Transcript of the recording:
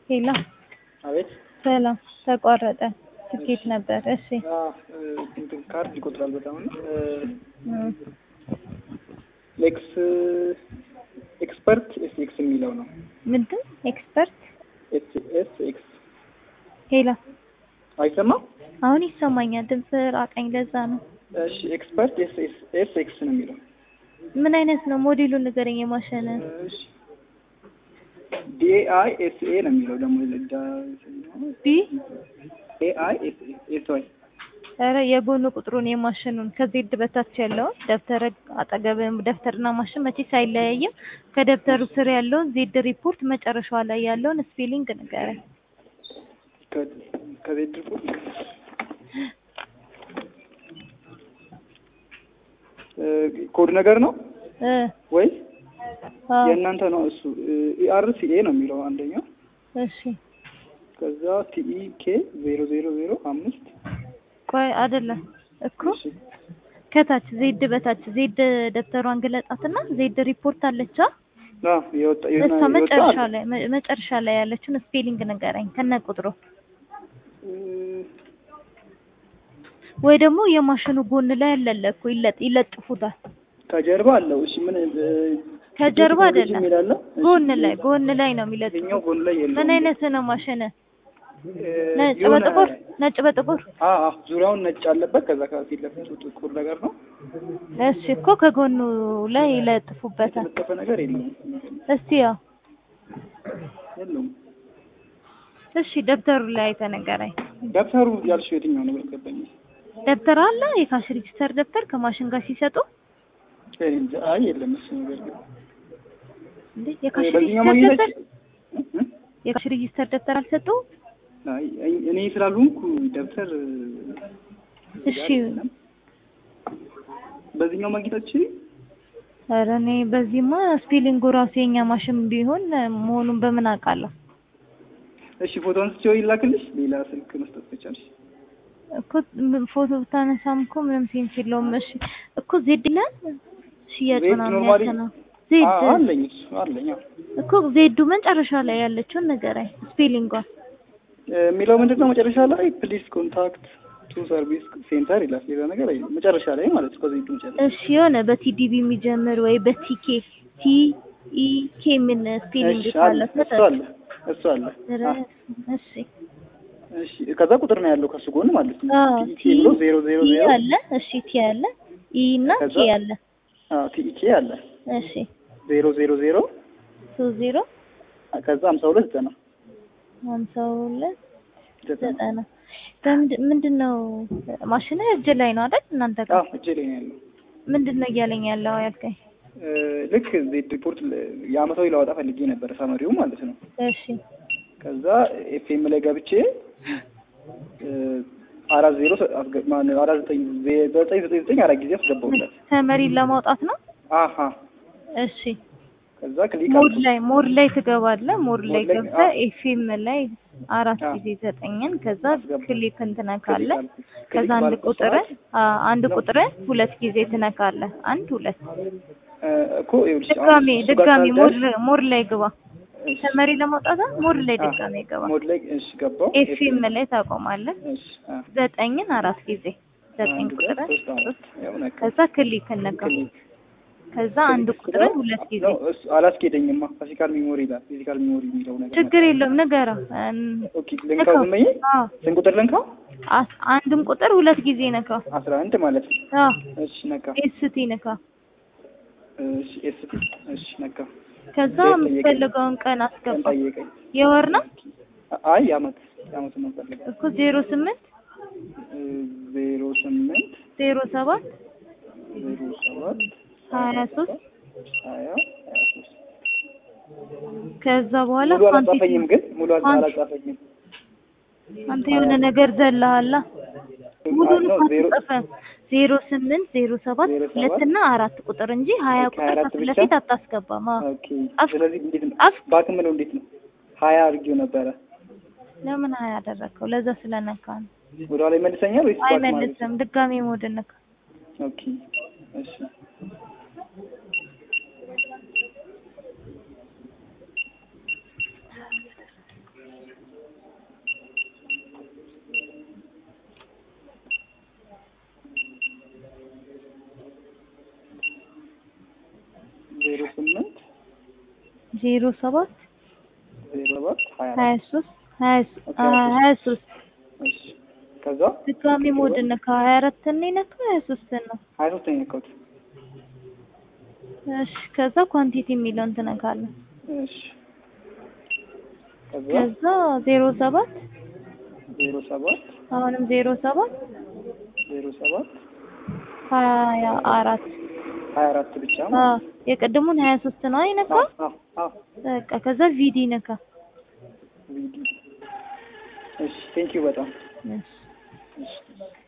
ሄሎ አቤት ሰላም ተቋረጠ ትኬት ነበር እሺ እንትን ካርድ ይቆጥራል በጣም እና እም፣ ኤክስ ኤክስፐርት ኤስ ኤክስ የሚለው ነው። ምንድን ኤክስፐርት ኤስ ኤስ ኤክስ ሄሎ አይሰማም? አሁን ይሰማኛል ድምፅ ራቀኝ ለዛ ነው እሺ ኤክስፐርት ኤስ ኤስ ኤስ ኤክስ ነው የሚለው። ምን አይነት ነው ሞዴሉን ንገረኝ የማሽን እሺ ዲኤአይ ኤስ ኤ ነው የሚለው ደግሞ ቢ ኤአይ ኤስ ኤስ ዋይ ኧረ የጎኑ ቁጥሩን የማሽኑን ከዜድ በታች ያለውን ደብተር አጠገብ ደብተርና ማሽን መቼስ አይለያይም ከደብተሩ ስር ያለውን ዜድ ሪፖርት መጨረሻዋ ላይ ያለውን ስፔሊንግ ንገረኝ ከቤት ሪፖርት ኮድ ነገር ነው እ ወይ አዎ የእናንተ ነው እሱ ኢአርሲኤ ነው የሚለው አንደኛው እሺ ከዛ ቲኢ ኬ ዜሮ ዜሮ ዜሮ አምስት ቆይ አይደለም እኮ እሺ ከታች ዜድ በታች ዜድ ደብተሯን ግለጣትና ዜድ ሪፖርት አለቻ አዎ የወጣ የሆነ እሷ የወጣ መጨረሻ አለ። ላይ መ- መጨረሻ ላይ ያለችውን ስፔሊንግ ንገረኝ ከነ ቁጥሩ እ፣ ወይ ደግሞ የማሽኑ ጎን ላይ ያለለ እኮ ይለጥ ይለጥፉታል ከጀርባ አለው። እሺ ምን እ፣ ከጀርባ ቴክኖሎጂ አይደለም የሚል አለ? እሺ፣ ጎን ላይ ጎን ላይ ነው የሚለጥፉት ይኸኛው ጎን ላይ የለውም። ምን አይነት ነው ማሽን እ፣ ነጭ የሆነ- በጥቁር ነጭ በጥቁር አ አ ዙሪያውን ነጭ አለበት። ከዛ ከፊት ለፊቱ ጥቁር ነገር ነው። እሺ እኮ ከጎኑ ላይ ይለጥፉበታል የተለጠፈ ነገር የለውም። እስቲ ያው የለውም። እሺ ደብተሩ ላይ ተነገረኝ ደብተሩ ያልሽው የትኛው ነው? ገባኝ። ደብተር አለ የካሽ ሬጂስተር ደብተር ከማሽን ጋር ሲሰጡ እኔ እንጃ። አይ የለም እሱ ነገር ግን እንዴ የካሽ በዚህኛው ሬጂስተር ማግኘት ደብተር እ? የካሽ ሬጂስተር ደብተር አልሰጡ አይ አይ- እኔ ስላልሆንኩ ደብተር እሺ በዚህኛው ማግኘታች ኧረ እኔ በዚህማ ስፔሊንጉ ራሱ የኛ ማሽን ቢሆን መሆኑን በምን አውቃለሁ እሺ ፎቶ አንስቼው ይላክልሽ። ሌላ ስልክ መስጠት ከቻልሽ እኮ ም- ፎቶ ብታነሳም እኮ ምንም ሴንስ የለውም እሺ እኮ ዜድ ይላል ሽያጭ ዜድ ምናምን ኖርማሊ ያልከነው ዜድ አ- አለኝ እሱ አለኝ። አዎ። እኮ ዜዱ መጨረሻ ላይ ያለችውን ንገረኝ ስፔሊንጓን እ፣ የሚለው ምንድን ነው መጨረሻ ላይ ፕሊዝ ኮንታክት ቱ ሰርቪስ ሴንተር ይላል። ሌላ ነገር አይልም። መጨረሻ ላይ ማለት ነው። ከዚህ መጨረሻ እሺ የሆነ በቲዲቢ የሚጀምር ወይ በቲኬ ቲ ኢ ኬ ምን ስፔሊንግ እሺ አለ ካለ እሱ አለ እሱ አለ። አ፣ እሺ እሺ ከዛ ቁጥር ነው ያለው ከሱ ጎን ማለት ነው። አዎ ቲኢኬ ቲ ብሎ ዜሮ ዜሮ ቲ ዜሮ አለ እሺ ቲ አለ ኢ እና ከዛ ኬ አለ አዎ ቲኢኬ አለ እሺ ዜሮ ዜሮ ዜሮ ሶስት ዜሮ ከዛ ሀምሳ ሁለት ዘጠና ሀምሳ ሁለት ዘጠና ዘጠና በምንድን ምንድን ነው ማሽን እጅ ላይ ነው አይደል እናንተ ጋር አዎ እጄ ላይ ነው ያለው። ምንድን ነው እያለኝ ያለው ያልከኝ እ፣ ልክ ዜድ ሪፖርት ለ- የአመታዊ ላወጣ ፈልጌ ነበር ሰመሪው ማለት ነው። እሺ ከዛ ኤፍኤም ላይ ገብቼ እ፣ አራት ዜሮ ሰ- አስገ- ማነው አራት ዘጠኝ ዜ- ዘጠኝ ዘጠኝ ዘጠኝ አራት ጊዜ አስገባሁለት። ተመሪን ለማውጣት ነው አሀ እሺ ከዛ ክሊክ ሞድ አልኩት። ላይ ሞድ ላይ ትገባለህ ሞድ ላይ ሞድ ላይ- ገብተህ አዎ። ኤፍኤም ላይ አራት አዎ። ጊዜ ዘጠኝን ከዛ አስገባ። ክሊክ እንትነካለህ ክሊክ አልኩት። ከዛ ክሊክ አንድ ባልኩት ቁጥር ሰዓት አንድ ነው። ቁጥር ሁለት ጊዜ ትነካለህ አንድ ሁለት እ፣ እኮ ይኸውልሽ አሁን ድጋሜ እሱ ጋር ድጋሜ ሞድ ሳልደርስ- ሞድ ላይ ግባ እሺ፣ ተመሪ ለማውጣት ሞድ ላይ አ፣ ድጋሜ ግባ ሞድ ላይ እሺ ገባሁ። ኤፍኤም ላይ ታቆማለህ እሺ አ፣ ዘጠኝን አራት ጊዜ ዘጠኝ አንድ ቁጥር ሁለት ሶስት አራት ያው ነካ። ከዛ ክሊክ እነካ ክሊክ ከዛ አንድ ክሊክ ቁጥር ስለው ሁለት ጊዜ ነው እሱ አላስኬደኝማ። ፊዚካል ሚሞሪ ይላል። ፊዚካል ሚሞሪ የሚለው ነገር ችግር የለውም ንገረው እም፣ ኦኬ ልንካው ዝም ብዬ አዎ ስንት ቁጥር ልንካው? አስ- አንድም ቁጥር ሁለት ጊዜ ነካው አስራ አንድ ማለት ነው። አዎ እሺ ነካ። ኤስቲ ነካ እሺ ኤስቲ እሺ ነካ። ከዛ ጠየቀኝ። የምትፈልገውን ቀን ቀን አስገባ ጠየቀኝ። የወር ነው አይ የዓመት የዓመት ነው ፈልገው እኮ ዜሮ ስምንት ዜሮ ስምንት ዜሮ ሰባት ዜሮ ሰባት ሀያ ሶስት ሀያ ሀያ ሶስት ከዛ በኋላ ሙሉ ኳንቲቲ አላጻፈኝም ግን ሙሉ ኳንቲ- አላጻፈኝም። አንተ የሆነ ነገር ዘለሃላ ሙሉን ነው ዜሮ አትጽፍም ዜሮ ስምንት ዜሮ ሰባት ዜሮ ሰባት ሁለት እና አራት ቁጥር እንጂ ሀያ ኦኬ፣ ቁጥር አራት ከፊት ብቻ? ለፊት አታስገባም አዎ ኦኬ። ጻፍ- ስለዚህ እንዴት ነው ጻፍ። ባክም ነው እንዴት ነው ሀያ አድርጌው ነበረ። ለምን ሀያ ያደረግከው ለዛ ስለነካ ነው ወደኋላ ይመልሰኛል ወይስ ባክ ማለት አይመልስም ድጋሜ ሞድ ነካ ኦኬ እሺ ዜሮ ሰባት ዜሮ ሰባት ሀያ ሀያ አራት ሶስት ሀያ ሶ- ኦኬ፣ አ- ሀያ ሀያ ሶስት እሺ ከዛ ድጋሚ ሞድ ነካ ሀያ አራትን ነው የነካው ሀያ ሶስትን ነው ሀያ ሶስት ነው የነካሁት። እሺ ከዛ ኳንቲቲ የሚለውን ትነካለህ እሺ ከዛ ከዛ ዜሮ ሰባት ዜሮ ሰባት አሁንም ዜሮ ሰባት ዜሮ ሰባት ሀያ አራት ሀያ አራት ብቻ አ ማለት ነው። የቅድሙን ሀያ ሶስት ነው አይነካው አዎ አዎ በቃ ከዛ ቪዲ ነካ ቪዲዮ እሺ ቴንኪው በጣም እሺ እሺ